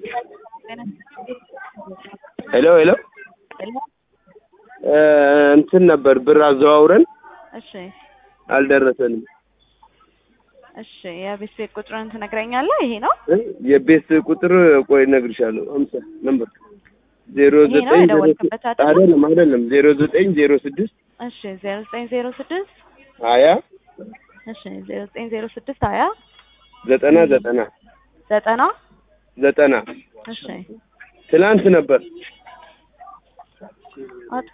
ሄሎ ሄሎ እንትን ነበር ብር አዘዋውረን እሺ አልደረሰንም። እሺ የቤት ቤት ቁጥርን ትነግረኛለህ? ይሄ ነው እ? የቤት ቁጥር ቆይ እነግርሻለሁ። አምሳ ነምበር ዜሮ ይሄ ነው ዘጠኝ ዜሮ የደወልክበት አይደል? አይደለም አይደለም ዜሮ ዘጠኝ ዜሮ ስድስት እሺ ዜሮ ዘጠኝ ዜሮ ስድስት ሀያ እሺ ዜሮ ዘጠኝ ዜሮ ስድስት ሀያ ዘጠና ዘጠና ዘጠና ዘጠና እሺ ትናንት ነበር። አጥፊ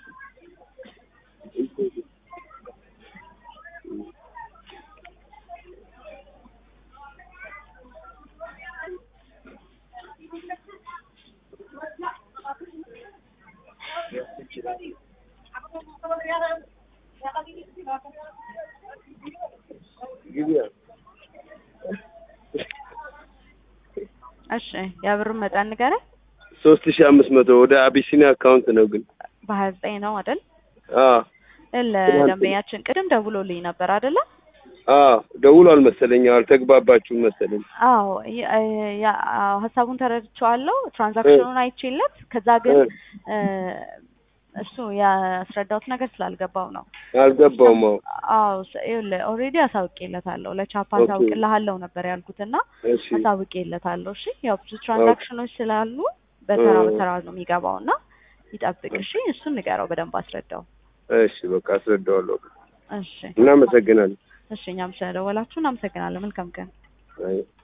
እሺ የብሩን መጠን ንገረኝ። ሶስት ሺህ አምስት መቶ ወደ አቢሲኒያ አካውንት ነው ግን በሀያ ዘጠኝ ነው አይደል? አዎ ለደንበኛችን ቅድም ደውሎልኝ ነበር አይደለ? አዎ ደውሏል መሰለኝ። አልተግባባችሁም መሰለኝ። አዎ የ- ያ- አዎ፣ ሀሳቡን ተረድቼዋለሁ። ትራንዛክሽኑን አይቼለት ከዛ ግን እ፣ እሱ ያስረዳሁት ነገር ስላልገባው ነው። አልገባውም። አዎ አዎ ስ- ይኸውልህ ኦልሬዲ አሳውቄለታለሁ። ለቻፓ ኦኬ። አሳውቅልሃለሁ ነበር ያልኩትና እሺ አሳውቄለታለሁ። እሺ ያው ብዙ ትራንዛክሽኖች ስላሉ በተራ እ። በተራ ነው የሚገባው እና ይጠብቅ። እሺ እሱን ንገረው፣ በደንብ አስረዳው። እሺ በቃ አስረዳዋለሁ። እሺ እናመሰግናለን። እሺ እኛም ስለደወላችሁ እናመሰግናለን። መልካም ቀን። አይ